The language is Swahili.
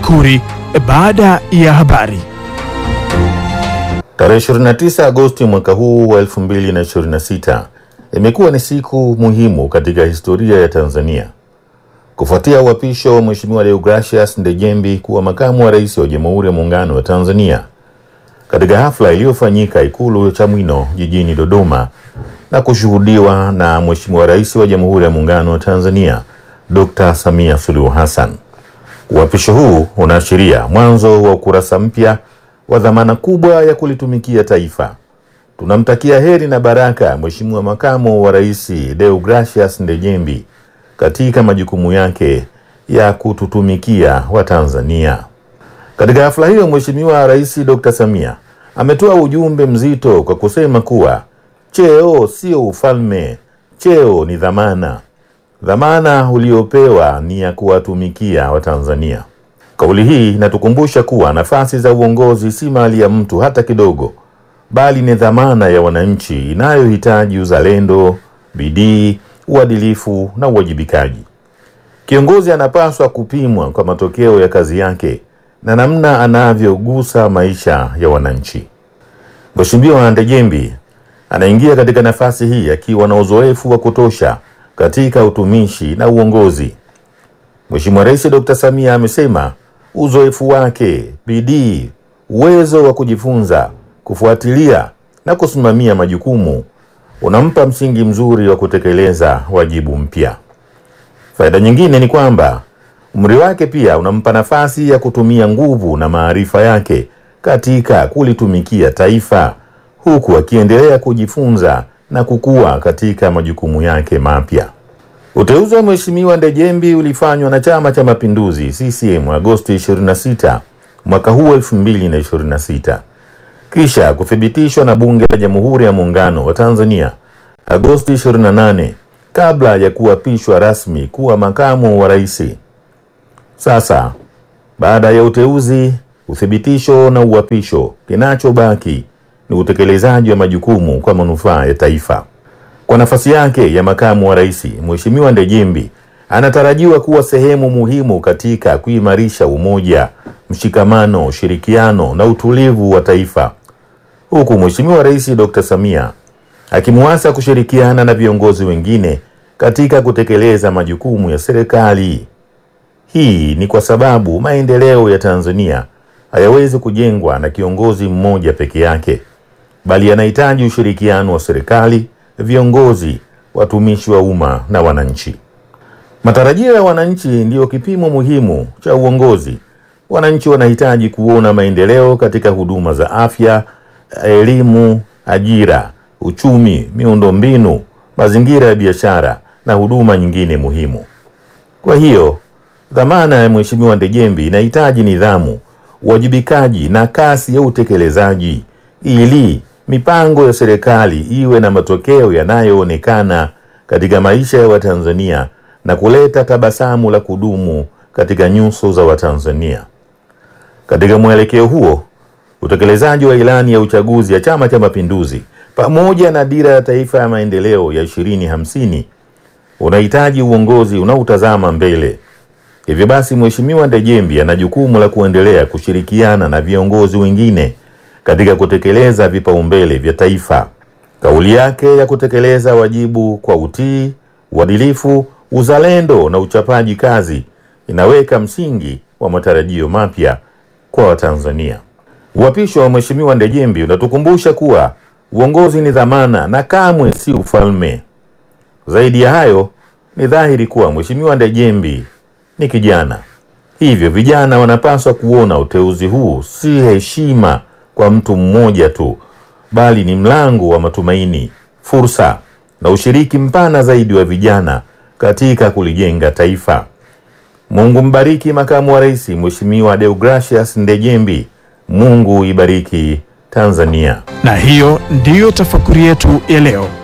Tafakuri baada ya habari. Tarehe 29 Agosti mwaka huu wa 2026 imekuwa ni siku muhimu katika historia ya Tanzania kufuatia uapisho wa Mheshimiwa Deogracius Ndejembi kuwa makamu wa rais wa Jamhuri ya Muungano wa Tanzania katika hafla iliyofanyika Ikulu Chamwino jijini Dodoma na kushuhudiwa na Mheshimiwa Rais wa Jamhuri ya Muungano wa Tanzania Dr. Samia Suluhu Hassan. Uapisho huu unaashiria mwanzo wa ukurasa mpya wa dhamana kubwa ya kulitumikia taifa. Tunamtakia heri na baraka Mheshimiwa Makamu wa Rais Deogracius Ndejembi katika majukumu yake ya kututumikia Watanzania. Katika hafla hiyo, Mheshimiwa Rais Dr. Samia ametoa ujumbe mzito kwa kusema kuwa cheo sio ufalme, cheo ni dhamana. Dhamana uliopewa ni ya kuwatumikia Watanzania. Kauli hii inatukumbusha kuwa nafasi za uongozi si mali ya mtu hata kidogo, bali ni dhamana ya wananchi inayohitaji uzalendo, bidii, uadilifu na uwajibikaji. Kiongozi anapaswa kupimwa kwa matokeo ya kazi yake na namna anavyogusa maisha ya wananchi. Mheshimiwa Ndejembi anaingia katika nafasi hii akiwa na uzoefu wa kutosha katika utumishi na uongozi. Mheshimiwa Rais Dr. Samia amesema uzoefu wake, bidii, uwezo wa kujifunza, kufuatilia na kusimamia majukumu unampa msingi mzuri wa kutekeleza wajibu mpya. Faida nyingine ni kwamba umri wake pia unampa nafasi ya kutumia nguvu na maarifa yake katika kulitumikia taifa huku akiendelea kujifunza na kukua katika majukumu yake mapya. Uteuzi wa Mheshimiwa Ndejembi ulifanywa na Chama cha Mapinduzi CCM Agosti 26 mwaka huu 2026 kisha kuthibitishwa na Bunge la Jamhuri ya Muungano wa Tanzania Agosti 28 kabla ya kuapishwa rasmi kuwa makamu wa rais. Sasa baada ya uteuzi, uthibitisho na uapisho, kinachobaki ni utekelezaji wa majukumu kwa manufaa ya taifa. Kwa nafasi yake ya makamu wa rais, Mheshimiwa Ndejembi anatarajiwa kuwa sehemu muhimu katika kuimarisha umoja, mshikamano, ushirikiano na utulivu wa taifa, huku Mheshimiwa Rais Dr. Samia akimwasa kushirikiana na viongozi wengine katika kutekeleza majukumu ya serikali. Hii ni kwa sababu maendeleo ya Tanzania hayawezi kujengwa na kiongozi mmoja peke yake, bali yanahitaji ushirikiano wa serikali, viongozi, watumishi wa umma na wananchi. Matarajio ya wananchi ndiyo kipimo muhimu cha uongozi. Wananchi wanahitaji kuona maendeleo katika huduma za afya, elimu, ajira, uchumi, miundombinu, mazingira ya biashara na huduma nyingine muhimu. Kwa hiyo dhamana ya Mheshimiwa Ndejembi inahitaji nidhamu, uwajibikaji na kasi ya utekelezaji ili mipango ya serikali iwe na matokeo yanayoonekana katika maisha ya Watanzania na kuleta tabasamu la kudumu katika nyuso za Watanzania. Katika mwelekeo huo, utekelezaji wa ilani ya uchaguzi ya Chama cha Mapinduzi pamoja na dira ya taifa ya maendeleo ya 2050 unahitaji uongozi unaotazama mbele. Hivyo basi, Mheshimiwa Ndejembi ana jukumu la kuendelea kushirikiana na viongozi wengine katika kutekeleza vipaumbele vya taifa. Kauli yake ya kutekeleza wajibu kwa utii, uadilifu, uzalendo na uchapaji kazi inaweka msingi wa matarajio mapya kwa Watanzania. Uapisho wa Mheshimiwa Ndejembi unatukumbusha kuwa uongozi ni dhamana na kamwe si ufalme. Zaidi ya hayo, ni dhahiri kuwa Mheshimiwa Ndejembi ni kijana, hivyo vijana wanapaswa kuona uteuzi huu si heshima kwa mtu mmoja tu, bali ni mlango wa matumaini, fursa na ushiriki mpana zaidi wa vijana katika kulijenga taifa. Mungu mbariki makamu wa rais Mheshimiwa Deogracius Ndejembi. Mungu ibariki Tanzania. Na hiyo ndiyo tafakuri yetu ya leo.